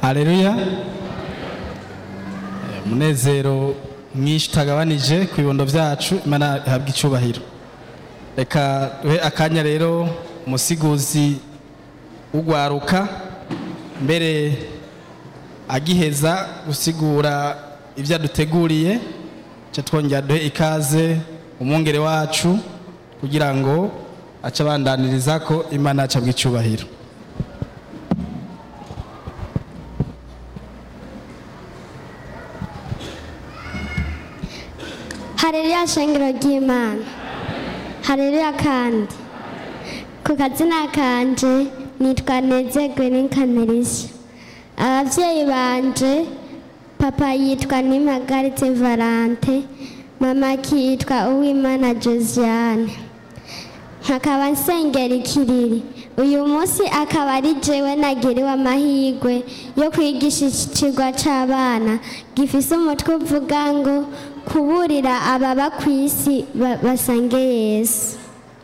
hareruya umunezero mwinshi utagabanije ku bibondo byacu imana ihabwa icyubahiro reka duhe akanya rero umusiguzi ugwaruka mbere agiheza gusigura ibyo aduteguriye cyo twongera duhe ikaze umwungere wacu kugira ngo ace abandaniriza ko imana yacu abwa icyubahiro hareruya shengero ry'imana hareruya kandi ku kazina kanje nitwa nezegwe n'inkanerisha ababyeyi banje papa yitwa nimagaritse valante mama akitwa uwimana josiane nkakaba nsengera ikiriri uyu munsi akaba ari jewe nagiriwe amahirwe yo kwigisha ikigwa c'abana gifise umutwe uvuga ngo kuburira ababa ku isi ba- basange yesu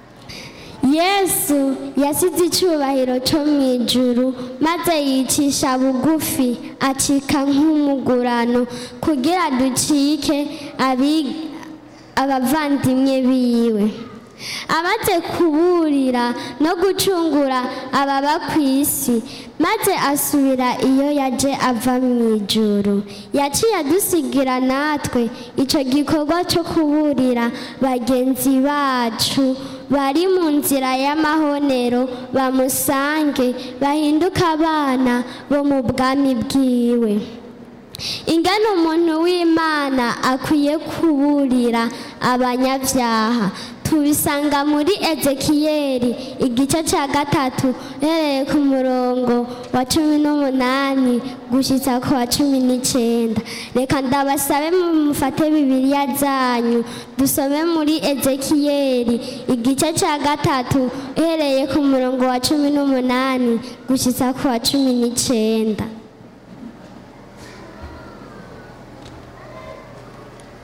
yesu yasize icyubahiro cyo mu ijuru maze yicisha bugufi acika nk'umugurano kugira ducike abi- abavandimwe biwe amaze kuburira no gucungura ababa ku isi maze asubira iyo yaje ava mu ijuru yaciye adusigira natwe icyo gikorwa cyo kuburira bagenzi bacu bari mu nzira y'amahonero bamusange bahinduke abana bo mu bwami bwiwe ingana umuntu w'imana akwiye kuburira abanyabyaha tubisanga muri ezekiyeli igice cya gatatu uhereye ku murongo wa cumi n'umunani gushyitsa ku wa cumi n'icyenda reka ndabasabe mufate bibiliya zanyu dusome muri ezekiyeli igice cya gatatu uhereye ku murongo wa cumi n'umunani gushyitsa ku wa cumi n'icyenda